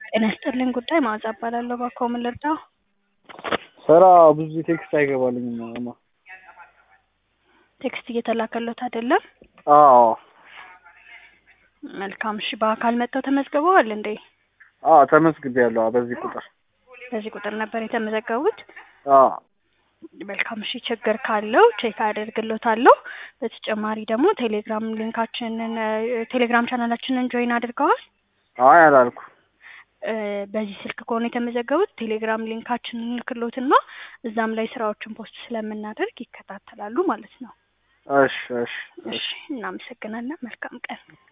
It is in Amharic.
ጤና ይስጥልኝ ጉዳይ መዓዛ እባላለሁ። እባክዎ ምን ልርዳው? ስራ ብዙ ጊዜ ቴክስት አይገባልኝም እማ። ቴክስት እየተላከሎት አይደለም? አዎ መልካም እሺ። በአካል መጥተው ተመዝግበዋል እንዴ? አዎ ተመዝግቤያለሁ። አዎ በዚህ ቁጥር በዚህ ቁጥር ነበር የተመዘገቡት? አዎ መልካም እሺ። ችግር ካለው ቼክ አደርግሎታለሁ። በተጨማሪ ደግሞ ቴሌግራም ሊንካችንን ቴሌግራም ቻናላችንን ጆይን አድርገዋል? አይ አላልኩም። እ በዚህ ስልክ ከሆነ የተመዘገቡት ቴሌግራም ሊንካችንን ልክሎትና እዛም ላይ ስራዎችን ፖስት ስለምናደርግ ይከታተላሉ ማለት ነው። እሺ እሺ እሺ እናመሰግናለን። መልካም ቀን።